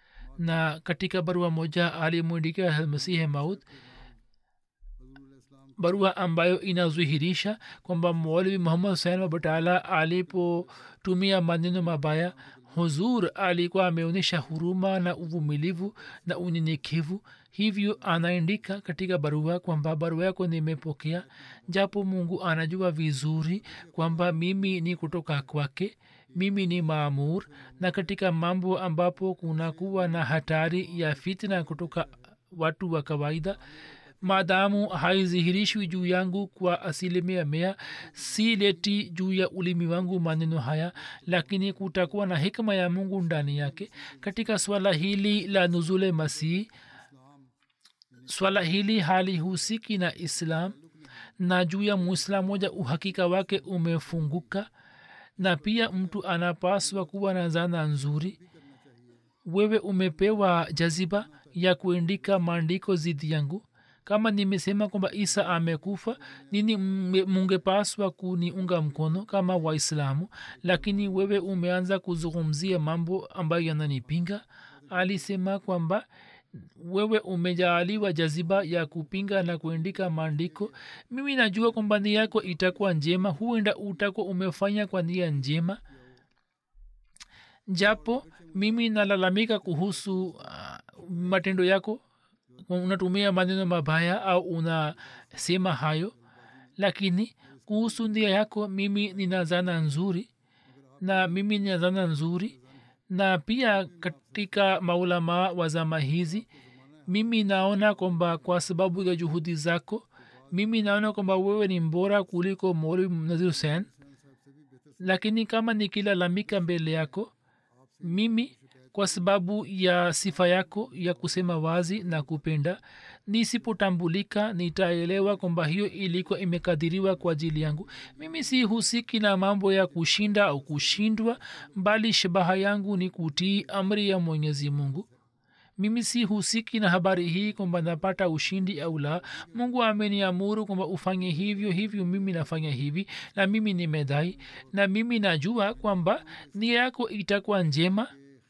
na katika barua moja alimwandika masihe maud barua ambayo inadhihirisha kwamba maulvi muhammad husein wa batala alipotumia maneno mabaya huzur alikuwa ameonyesha huruma na uvumilivu na unyenyekevu hivyo anaandika katika barua kwamba barua yako nimepokea japo mungu anajua vizuri kwamba mimi ni kutoka kwake mimi ni maamur na katika mambo ambapo kunakuwa na hatari ya fitna kutoka watu wa kawaida maadamu haizihirishwi juu yangu kwa asilimia mea si leti juu ya ulimi wangu maneno haya lakini kutakuwa na hikma ya mungu ndani yake katika swala hili la nuzule masihi swala hili halihusiki na islam na juu ya muislam moja uhakika wake umefunguka na pia mtu anapaswa kuwa na zana nzuri wewe umepewa jaziba ya kuandika maandiko zidi yangu kama nimesema kwamba isa amekufa nini mungepaswa kuniunga mkono kama waislamu lakini wewe umeanza kuzungumzia mambo ambayo yananipinga alisema kwamba wewe umejaaliwa jaziba ya kupinga na kuandika maandiko mimi najua kwamba nia yako itakuwa njema huenda utakuwa umefanya kwa nia njema japo mimi nalalamika kuhusu uh, matendo yako unatumia maneno mabaya au unasema hayo lakini kuhusu ndia yako mimi nina zana nzuri na mimi nina zana nzuri na pia katika maulamaa wa zama hizi mimi naona kwamba kwa sababu ya juhudi zako mimi naona kwamba wewe ni mbora kuliko moli nazir husen lakini kama nikilalamika mbele yako mimi kwa sababu ya sifa yako ya kusema wazi na kupenda nisipotambulika nitaelewa kwamba hiyo ilikuwa imekadiriwa kwa ajili yangu mimi si husiki na mambo ya kushinda au kushindwa bali shabaha yangu ni kutii amri ya mwenyezi mungu mimi si husiki na habari hii kwamba napata ushindi au la mungu ameniamuru kwamba ufanye hivyo hivyo mimi nafanya hivi na mimi nimedai na mimi najua kwamba nia yako itakuwa njema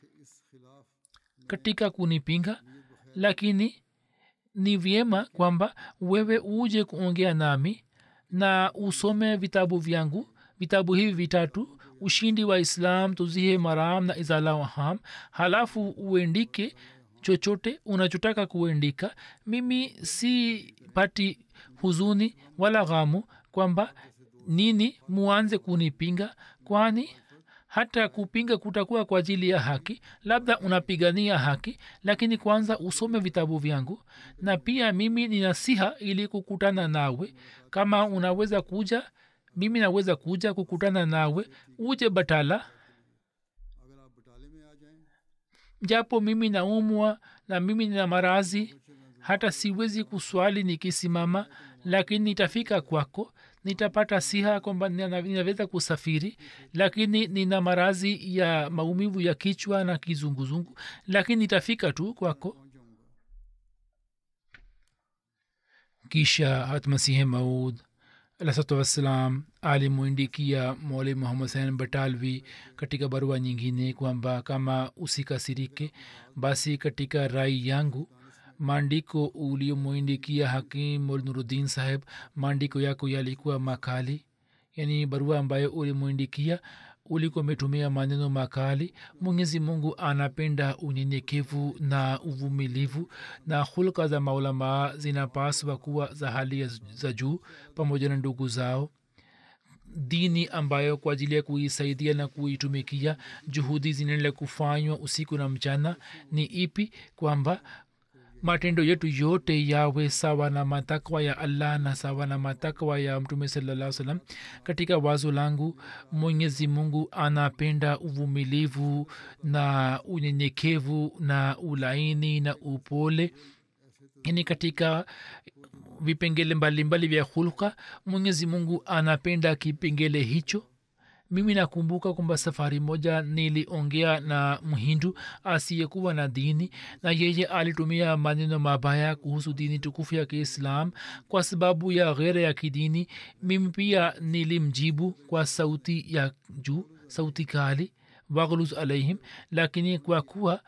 katika kunipinga lakini ni vyema kwamba wewe uje kuongea nami na usome vitabu vyangu vitabu hivi vitatu ushindi wa islam tuzihe maram na izala waham halafu uendike chochote unachotaka kuendika mimi si pati huzuni wala ghamu kwamba nini muanze kunipinga kwani hata kupinga kutakuwa kwa ajili ya haki labda unapigania haki lakini kwanza usome vitabu vyangu na pia mimi ni nasiha ili kukutana nawe kama unaweza kuja mimi naweza kuja kukutana nawe uje batala अगर आप बटाले में आ जाएं japo mimi naumwa na mimi nina marazi hata siwezi kuswali nikisimama lakini nitafika kwako nitapata siha kwamba nina- ninaweza kusafiri lakini nina marazi ya maumivu ya kichwa na kizunguzungu lakini nitafika tu kwako kisha hatmasihi maud alahsatu wassalam alimwindikia mole muhammad sain batalvi katika barua nyingine kwamba kama usikasirike basi katika rai yangu maandiko uliomwindikia hakim mol nuruddin saheb maandiko yako yalikuwa makali yani barua ambayo ulimwindikia ulikuwa umetumia maneno makali mwenyezi mungu anapenda unyenyekevu na uvumilivu na hulka za maulamaa zinapaswa kuwa za hali ya- za juu pamoja na ndugu zao dini ambayo kwa ajili ya kuisaidia na kuitumikia juhudi zinaendelea kufanywa usiku na mchana ni ipi kwamba matendo yetu yote yawe sawa na matakwa ya allah na sawa na matakwa ya mtume salaa salam katika wazo langu mwenyezi mungu anapenda uvumilivu na unyenyekevu na ulaini na upole yani katika vipengele mbalimbali vya hulka mwenyezi mungu anapenda kipengele hicho mimi nakumbuka kwamba safari moja niliongea na mhindu asiyekuwa na dini na yeye alitumia maneno mabaya kuhusu dini tukufu ya kiislam kwa sababu ya ghere ya kidini mimi pia nilimjibu kwa sauti ya juu sauti kali waghluz alaihim lakini kwa kuwa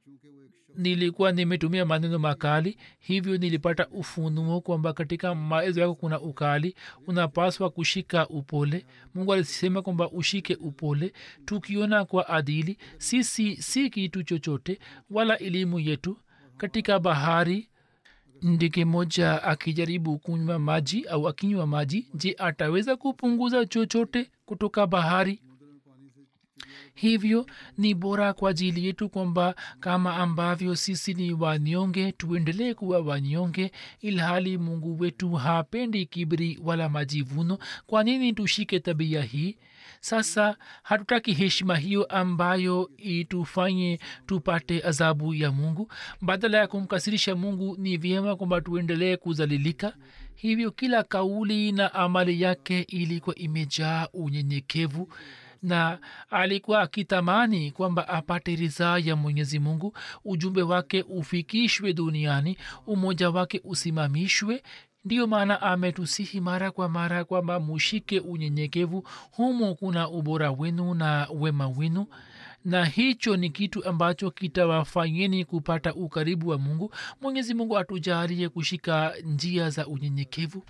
चूंकि वो एक शख्स nilikuwa nimetumia maneno makali hivyo nilipata ufunuo kwamba katika maezo yako kuna ukali unapaswa kushika upole mungu alisema kwamba ushike upole tukiona kwa adili sisi si kitu chochote wala elimu yetu katika bahari ndege moja akijaribu kunywa maji au akinywa maji je ataweza kupunguza chochote kutoka bahari hivyo ni bora kwa ajili yetu kwamba kama ambavyo sisi ni wanyonge tuendelee kuwa wanyonge ilhali mungu wetu hapendi kibri wala majivuno kwa nini tushike tabia hii sasa hatutaki heshima hiyo ambayo itufanye tupate adhabu ya mungu badala ya kumkasirisha mungu ni vyema kwamba tuendelee kuzalilika hivyo kila kauli na amali yake ilikuwa imejaa unyenyekevu na alikuwa akitamani kwamba apate ridhaa ya mwenyezi mungu ujumbe wake ufikishwe duniani umoja wake usimamishwe ndiyo maana ametusihi mara kwa mara kwamba mushike unyenyekevu humo kuna ubora wenu na wema wenu na hicho ni kitu ambacho kitawafanyeni kupata ukaribu wa mungu mwenyezi mungu atujalie kushika njia za unyenyekevu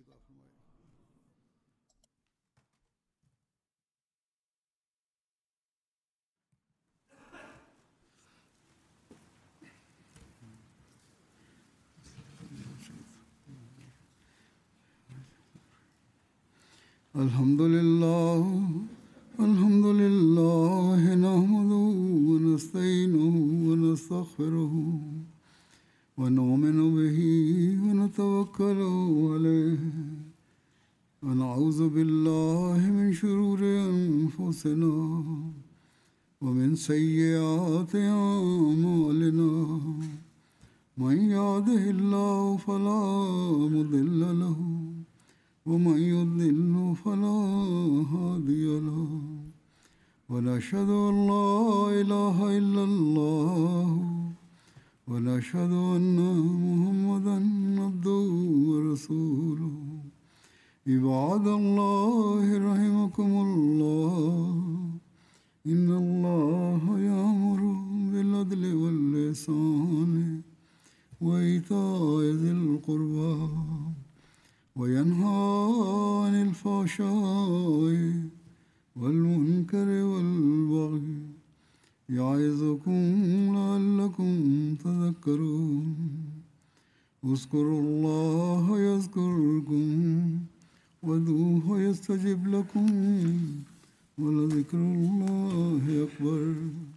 الحمد لله الحمد لله نحمده ونستعينه ونستغفره ونؤمن به ونتوكل عليه ونعوذ بالله من شرور انفسنا ومن سيئات اعمالنا من يهده الله فلا مضل له ومن يضلل فلا هادي له ونشهد ان لا اله الا الله ونشهد ان محمدا عبده ورسوله عباد الله رحمكم الله ان الله يامر بالعدل واللسان وايتاء ذي القربى وينهى عن الفحشاء والمنكر والبغي يعظكم لعلكم تذكرون اذكروا الله يذكركم وادعوه يستجب لكم ولذكر الله أكبر